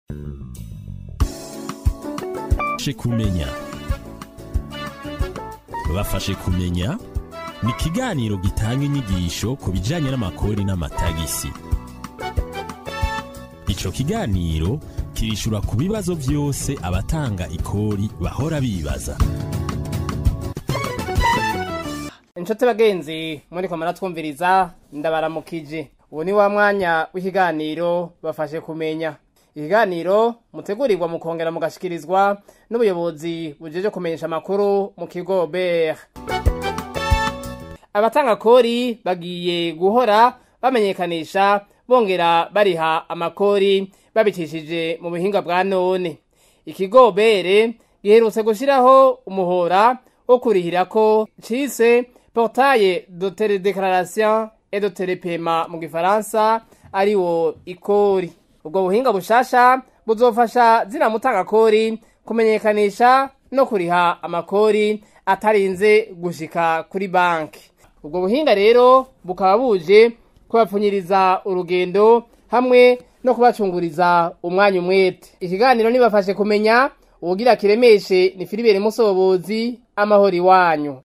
bafashe kumenya bafashe kumenya ni ikiganiro gitanga inyigisho ku bijyanye n'amakori n'amatagisi icyo kiganiro kirishura ku bibazo byose abatanga ikori bahora bibaza inshuti bagenzi muri komara twumviriza ndabaramukije ubu ni wa mwanya w'ikiganiro bafashe kumenya ikiganiro mutegurirwa mukongera mugashikirizwa n'ubuyobozi bujeje kumenyesha amakuru mu kigo ber abatanga kori bagiye guhora bamenyekanisha bongera bariha amakori babicishije mu buhinga bwa none ikigo bere giherutse gushyiraho umuhora wo kurihirako cise portaye de teledeclaration et de telepema mu gifaransa ari wo ikori ubwo buhinga bushasha buzofasha zina mutanga kori kumenyekanisha no kuriha amakori atarinze gushika kuri banki ubwo buhinga rero bukaba buje kubapfunyiriza urugendo hamwe no kubacunguriza umwanya umwete ikiganiro nibafashe kumenya uwugira kiremeshe ni filibere musobozi amahoro iwanyu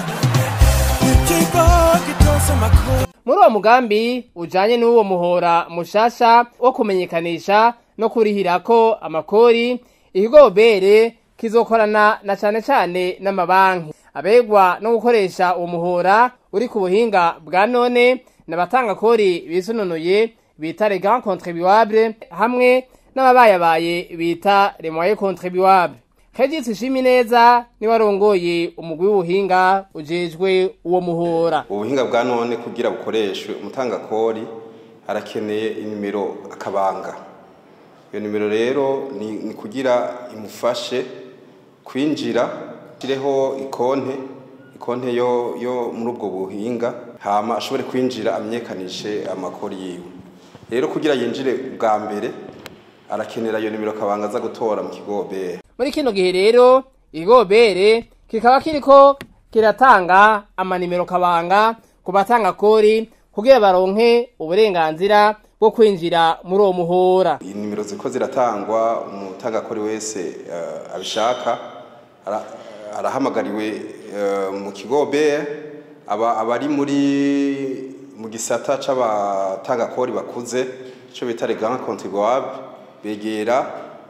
muri uwo mugambi ujanye n'uwo muhora mushasha wo kumenyekanisha no kurihirako amakori ikigo bere kizokorana na cane cane n'amabanki abegwa no gukoresha uwo muhora uri ku buhinga bwa none n'abatanga kori bisununuye bita les grands contribuables hamwe n'ababayabaye bita les moyens contribuables Regis Shimineza ni warongoye umugwi w'ubuhinga ujejwe uwo muhora ubuhinga bwa none kugira bukoreshwe umutanga kori arakeneye inimero akabanga iyo nimero rero ni, ni kugira imufashe kwinjira shireho ikonte ikonte yo yo muri ubwo buhinga hama ashobore kwinjira amenyekanishe amakori yiwe rero kugira yinjire bwa mbere arakenera iyo nimero kabanga aza gutora mu kigo bere muri kino gihe rero ikigo bere kikaba kiriko kiratanga amanimero kabanga ku batanga kori kugira baronke uburenganzira bwo kwinjira muri uwo muhora inimero ziko ziratangwa umutangakori wese uh, abishaka ara, arahamagariwe uh, mu kigo bere aba abari muri mu gisata c'abatangakori bakuze ico bita les grands contribuables begera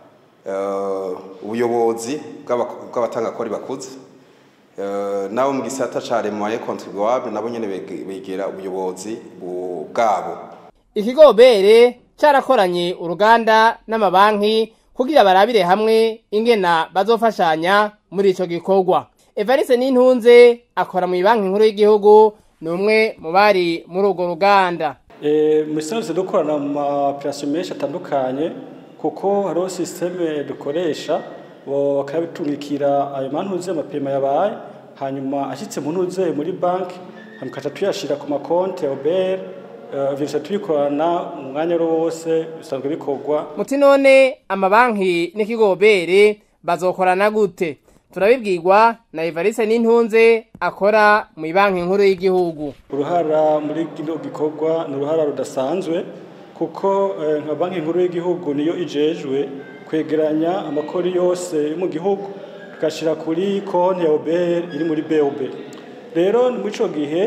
ubuyobozi bw'abatangakori bakuze nabo mu gisata ca remoye contribuable nabo nyene begera ubuyobozi bwabo ikigo bere carakoranye uruganda n'amabanki kugira barabire hamwe ingena bazofashanya muri ico gikorwa evariste n'intunze akora mu banki nkuru y'igihugu ni umwe mu bari muri urwo ruganda muri sanze dukorana mu maoperasiyo menshi atandukanye kuko hariho sisiteme dukoresha bakabitumikira ayo mantuze amapema yabaye hanyuma ashyitse mu ntuze muri banki tukaca tuyashyira ku makonti ya oberi ibyo tubikorana mu mwanya wose bisanzwe bikorwa muti none amabanki n'ikigo bere bazokorana gute turabibwirwa na evariste n'intunze akora mu banki nkuru y'igihugu uruhara muri kino gikorwa ni uruhara rudasanzwe kuko nka banki nkuru y'igihugu niyo ijejwe kwegeranya amakori yose yo mu gihugu tugashyira kuri konti ya oberi iri muri bob rero muri icyo gihe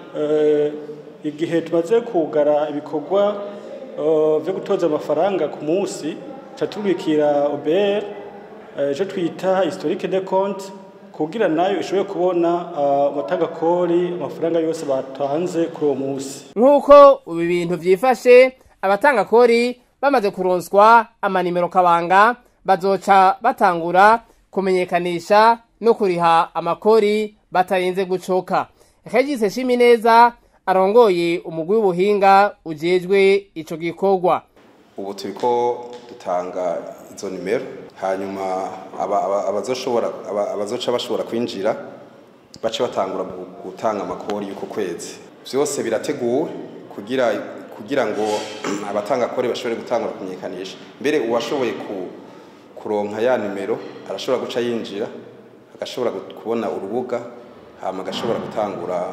igihe tumaze kugara ibikorwa byo gutoza amafaranga ku munsi tuca tubikira oberi icyo twita historique de compte kugira nayo ishobore kubona amatagakori amafaranga yose batanze kuri uwo munsi nk'uko ubu bintu byifashe abatanga kori bamaze kuronswa amanimero kabanga bazoca batangura kumenyekanisha no kuriha amakori batarinze gucoka Regis Shimineza arongoye umugwi w'ubuhinga ujejwe ico gikorwa ubu turiko dutanga izo nimero hanyuma abazoshobora abazoca bashobora kwinjira bace batangura gutanga amakori y'uko kwezi byose birateguwe kugira kugira ngo abatanga kore bashobore gutangura kumenyekanisha mbere uwashoboye kuronka ya nimero arashobora guca yinjira agashobora kubona urubuga hama agashobora gutangura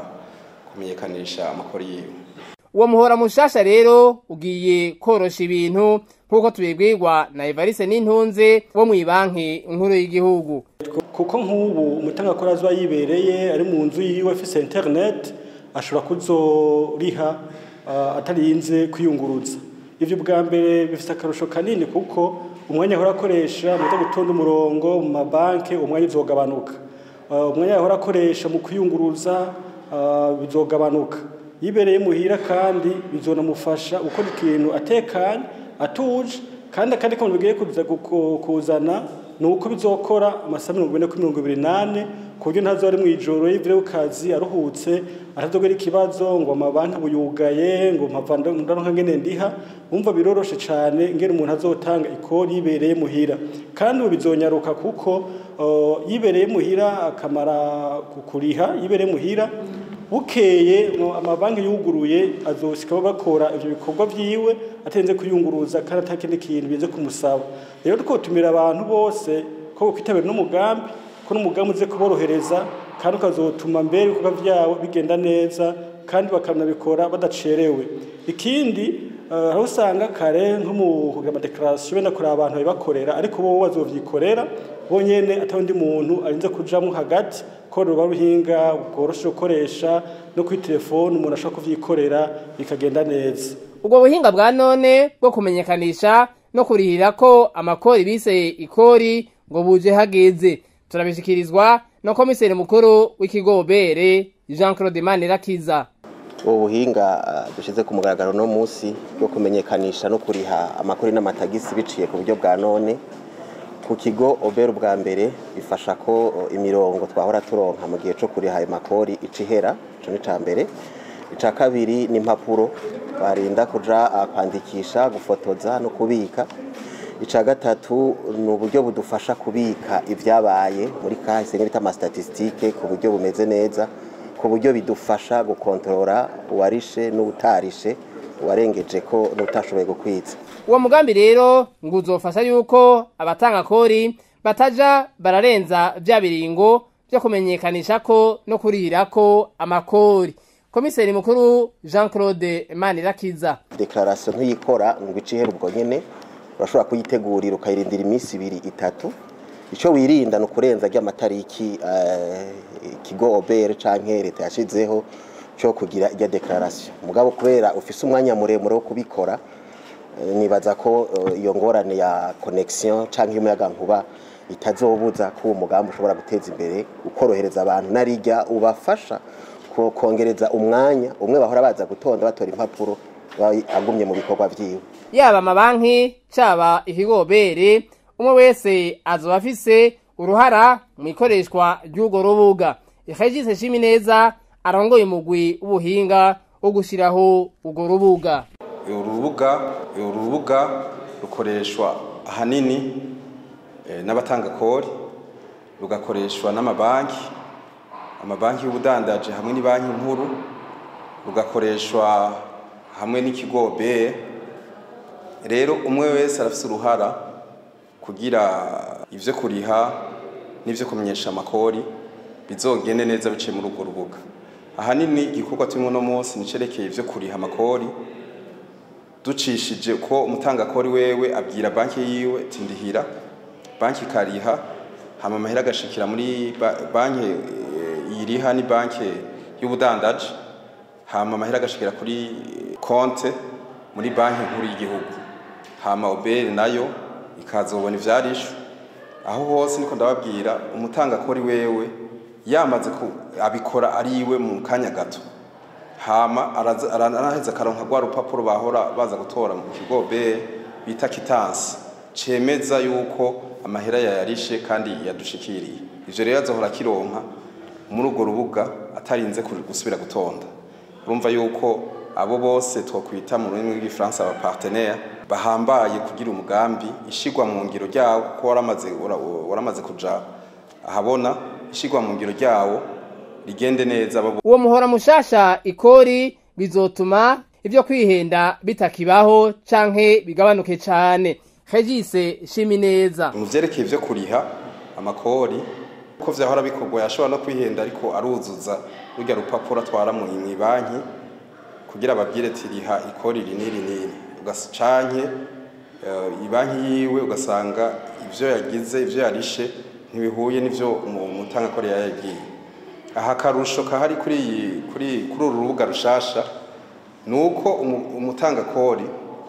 kumenyekanisha amakori yiwe uwo muhora mushasha rero ugiye korosha ibintu nk'uko tubibwirwa na Evariste Nintunze wo mu banki nkuru y'igihugu kuko nk'ubu umutangakorera azoba yibereye ari mu nzu yiwe afise internet ashobora kuzoriha uh, atarinze kwiyunguruza ivyo bwa mbere bifise akarusho kanini kuko umwanya ahora akoresha mu gutonda umurongo mu mabanki umwanya uzogabanuka uh, umwanya ahora akoresha mu kwiyunguruza uh, bizogabanuka yibereye muhira kandi bizonamufasha gukora ikintu atekanye atuje kandi akandi kantu bigiye kuza kuzana ni uko bizokora amasaha mirongo ine kuri mirongo ibiri n'ane ku buryo ntazo ari mu ijoro yivire ku kazi aruhutse atazogera ikibazo ngo amabanki buyugaye ngo mpava ndaronka ngene ndiha umva biroroshe cane ngene umuntu azotanga ikori yibereye muhira kandi ubu bizonyaruka kuko uh, yibereye muhira akamara kuriha yibereye muhira bukeye amabanki yuguruye azoshika bakora ivyo bikorwa vyiwe atenze kuyunguruza kandi atakindi kintu bize kumusaba rero twotumira abantu bose ko kwitabira n'umugambi ko n'umugambi uze kuborohereza kandi ukazotuma mbere ibikorwa vyabo bigenda neza kandi bakanabikora badacerewe ikindi aho usanga kare nko mu kugira amadekarasiyo benda kureba abantu babibakorera ariko bo bazovyikorera bonyene atawundi muntu arinze kujamwo hagati ko ruba ruhinga bworoshe gukoresha no kuri telefone umuntu ashobora kuvyikorera bikagenda neza ubwo buhinga bwa none bwo kumenyekanisha no kurihira ko amakori bise ikori ngo buje hageze turabishikirizwa no komiseri mukuru w'ikigobere Jean Claude Manirakiza ubu buhinga dushyize ku mugaragaro no munsi bwo kumenyekanisha no kuriha amakori n'amatagisi biciye ku buryo bwa none ku kigo obera ubwa mbere bifasha ko imirongo twahora turonka mu gihe cyo kuriha ayo makori ica ihera icyo ni icya mbere icya kabiri ni impapuro barinda kuja kwandikisha gufotoza no kubika icya gatatu ni uburyo budufasha kubika ibyabaye muri kahise bita amasitatisitike ku buryo bumeze neza ku buryo bidufasha gukontorora uwarishe n'utarishe uwarengeje ko n'utashoboye gukwitsa uwo mugambi rero ngo uzofasha yuko abatanga kori bataja bararenza bya biringo byo kumenyekanisha ko no kurihira ko amakori komiseri mukuru jean claude manirakiza dekararasiyo ntuyikora ngo ice ihera ubwo nyine urashobora kuyitegurira ukayirindira iminsi ibiri itatu icyo wirinda ni ukurenza ry'amatariki ikigo obere cyangwa leta yashyizeho cyo kugira ijya dekararasiyo mugabo kubera ufise umwanya muremure wo kubikora nibaza ko iyo ngorane ya konegisiyo cyangwa y'umuyagankuba itazobuza ko uwo mugambi ushobora guteza imbere ukorohereza abantu narijya ubafasha kongereza umwanya umwe bahora baza gutonda batora impapuro agumye mu bikorwa byiwe yaba amabanki cyaba ikigobere umwe wese azoba afise uruhara mu ikoreshwa ry'urwo rubuga ikajise shimi neza arongoye umugwi w'ubuhinga wo gushyiraho urwo rubuga uru rubuga uru rubuga rukoreshwa ahanini n'abatanga kori rugakoreshwa n'amabanki amabanki y'ubudandaje hamwe ni banki nkuru rugakoreshwa hamwe n'ikigo be rero umwe wese arafite uruhara kugira ibyo kuriha n'ibyo kumenyesha amakori bizogende neza biciye muri urwo rubuga ahanini igikorwa turimo uno munsi nicerekeye ibyo kuriha amakori ducishije ko umutangakori wewe abwira banki yiwe tindihira banki ikariha hama amahera agashikira muri banki yiriha ni banki y'ubudandaji hama amahera agashikira kuri konte muri banki nkuru y'igihugu hama obere nayo ikazobona ivyarishwe aho hose niko ndababwira umutangakori wewe yamaze abikora ari iwe mu kanya gato hama araheza akaronka rwa rupapuro bahora baza gutora mu kigo be bita kitansi cemeza yuko amahera yayarishe kandi yadushikiriye ivyo rero azohora akironka muri urwo rubuga atarinze gusubira gutonda urumva yuko abo bose twokwita mu rurimi rw'igifaransa aba partenaire bahambaye kugira umugambi ishigwa mu ngiro ryawo ko waramaze waramaze kuja ahabona ishigwa mu ngiro ryawo rigende neza uwo muhora mushasha ikori bizotuma ibyo kwihenda bitakibaho canke bigabanuke cane Regise shimi neza mu vyerekeye ivyo kuriha amakori ko vyahora bikorwa yashobora no kwihenda ariko aruzuza rurya rupapuro atwara mu banki kugira babwire tiriha ikori riniri niri ugacanke eh, ibanki yiwe ugasanga ivyo yagize ivyo yarishe ntibihuye n'ivyo umu- umutangakori yayagiye aha akarusho kahari kuri iyi kuri kuri uru rubuga rushasha ni uko umu- umutangakori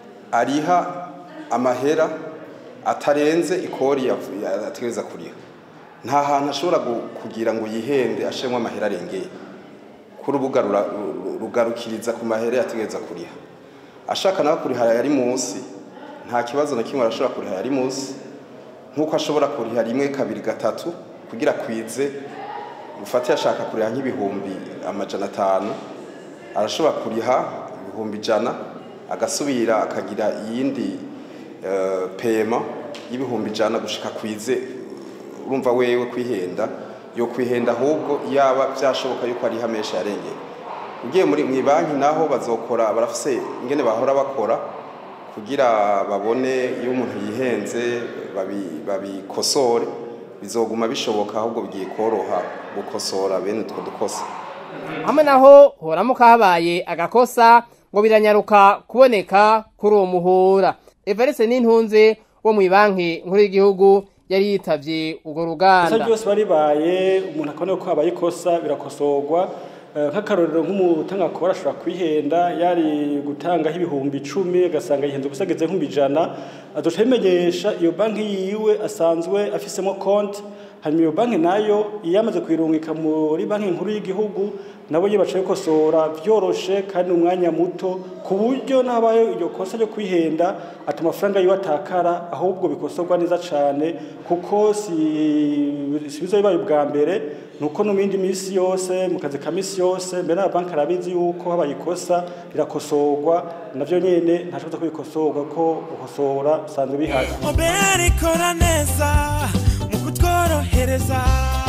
ariha amahera atarenze ikori yav- ya- ategereza kuriha nta hantu ashobora gu- kugira ngo yihende ashemwe amahera arengeye ku rubuga rura- ru- rugarukiriza ku mahera yategereza kuriha ashaka nawe kuriha yari munsi nta kibazo na kimwe arashobora kuriha yari munsi nk'uko ashobora kuriha rimwe kabiri gatatu kugira kwize ufate yashaka kuriha nk'ibihumbi amajana atanu arashobora kuriha ibihumbi ijana agasubira akagira iyindi eh, pema y'ibihumbi ijana gushika kwize urumva wewe kwihenda yo kwihenda ahubwo yaba byashoboka yuko ariho amesha yarengeye ugiye muri mu banki naho bazokora barafise ingene bahora bakora kugira babone iyo umuntu yihenze babi- babikosore bizoguma bishoboka ahubwo bigiye koroha gukosora bene utwo dukosa hamwe naho horamuka habaye agakosa ngo biranyaruka kuboneka kuri uwo muhora evariste n'intunze wo mu banki nkuru y'igihugu yari yitavye urwo ikosa ruganda ryose baribaye umuntu akabona ko habaye ikosa birakosorwa Eh, nk'akarorero nk'umutangakora ashobora kwihenda yari gutangaho ibihumbi icumi agasanga yihenze gusa ageze nk'ibihumbi ijana azoca abimenyesha iyo banki yiwe asanzwe afisemo konti hanyuma iyo banki nayo iyo yamaze kuyirungika muri banki nkuru y'igihugu nabo iyo baca bikosora byoroshe kandi umwanya muto ku buryo n'abayo iryo kosa ryo kwihenda ati amafaranga yiwe atakara ahubwo bikosorwa neza cyane kuko si si bizo bibaye ubwa mbere ni uko no mu yindi minsi yose mu kazi ka minsi yose mbere n'amabanki arabizi yuko habaye ikosa rirakosorwa navyo nyene ntashobora kubikosorwa ko gukosora usanzwe bihari obera ikora neza mu kutworohereza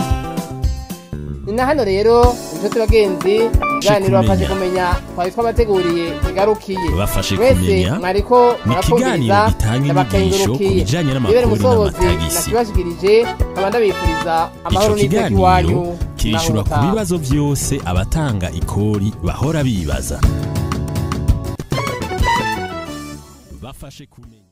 ni na hano rero inshuti bagenzi ikiganiro bafashe kumenya twari twabateguriye kigarukiye Bafashe mwese kumenya mwariko ni ikiganiro murakumviriza gitanga inyigisho ku bijanye n'amakuru ibere musobozi n'amatagisi. nakibashikirije nkaba ndabifuriza amahoro ico n'iteka kiganiro iwanyu kirishura ku naho mutaha. bibazo vyose abatanga ikori bahora bibaza bafashe kumenya